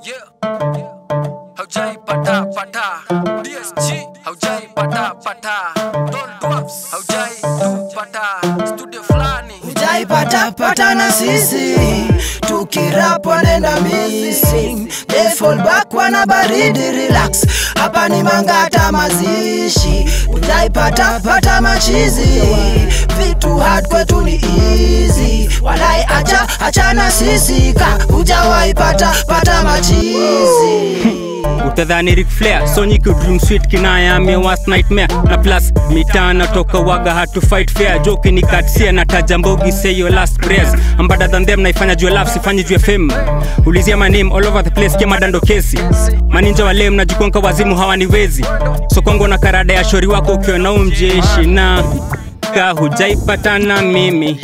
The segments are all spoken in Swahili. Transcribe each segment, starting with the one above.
Yeah. Haujai pata pata. DSG. Haujai pata pata. Don Dwarfs. Haujai tu pata. Studio fulani. Hujaipatapata na sisi tukirap wanaenda missing they fall back wana baridi relax hapa ni mangata mazishi hujaipatapata machizi vitu hard kwetu ni easy walai acha acha na sisi ka hujawaipata pata machizi utadhani Ric Flair Sonic Dream Sweet kinaya me worst nightmare na plus mitana toka waga hatu fight fair joke ni katsia na tajambogi say your last prayers I'm better than them naifanya juu ya love sifanyi juu ya fame ulizia my name all over the place kama dando kesi maninja wale mnajikonka wazimu hawaniwezi so kwangu na karada ya shori wako ukiwa na umjeshi na ka hujaipatana mimi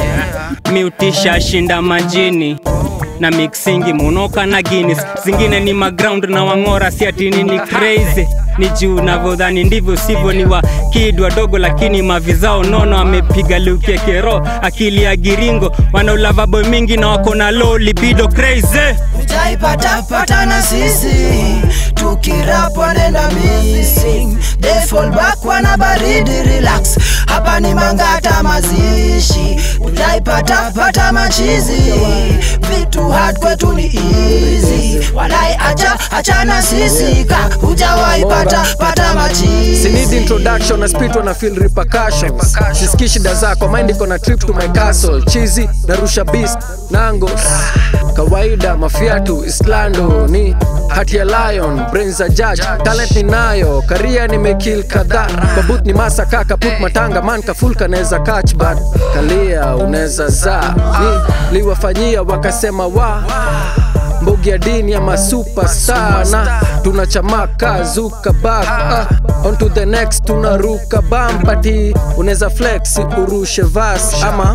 miutisha shinda majini na mixingi munoka na Guinness zingine ni maground na wang'ora si ati nini crazy ni juu navyodhani ndivyo sivyo ni wa kid wadogo lakini mavizao nono amepiga luke kero akili ya giringo wana ulavabo mingi na wako na low libido crazy hujaipatapata na sisi tukirap wanaenda missing they fall back wana baridi relax hapa ni mangata mazishi hujaipatapata machizi vitu hard kwetu ni easy walai acha acha na sisi ka hujawaipata pata machizi Si need introduction na spit wana feel repercussions siski shida zako mind iko na trip to my castle chizi narusha beast nangos kawaida mafiatu islando ni hati ya lion brains za judge talent ninayo karia nimekill kadhaa babut ni masa kaka put matanga man kafulka naweza catch but kalia unaweza zaa ni liwafanyia wakasema wa mbogi ya dini ama super sana tunachamaka zuka bak uh, on to the next tunaruka bampati unaweza flex urushe vas ama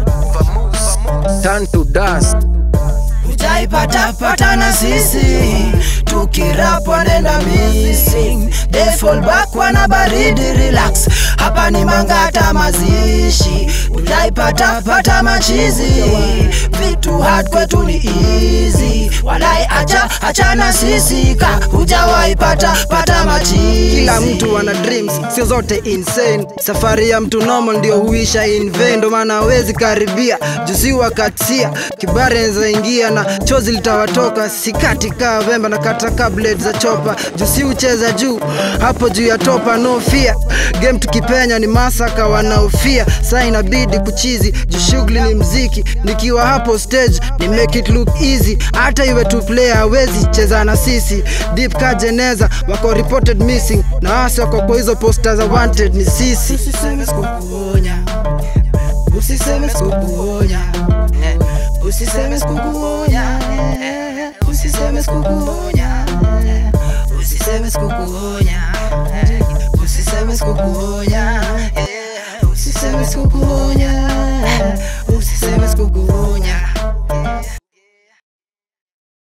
turn to dust hujaipatapata na sisi tukirap wanaenda missing they fall back wana baridi relax hapa ni mangata mazishi hujaipatapata machizi vitu hard kwetu ni easy walai acha acha na sisi ka hujawaipata pata machizi kila mtu ana dreams sio zote insane safari ya mtu normal ndio huisha in vain ndo maana hawezi karibia jusi wakatia kibari anaweza ingia na chozi litawatoka sikati kaa vemba na kata kablet za chopa jusi ucheza juu hapo juu ya topa no fear game tukipenya ni masaka wanaofia saa inabidi kuchizi juu shughuli ni mziki nikiwa hapo stage ni make it look easy hata iwe tu player hawezi cheza na sisi deep ka jeneza wako reported missing na wasi wako kwa hizo posta za wanted ni sisi usiseme sikukuonya usiseme sikukuonya usiseme sikukuonya usiseme sikukuonya usiseme sikukuonya usiseme sikukuonya usiseme sikukuonya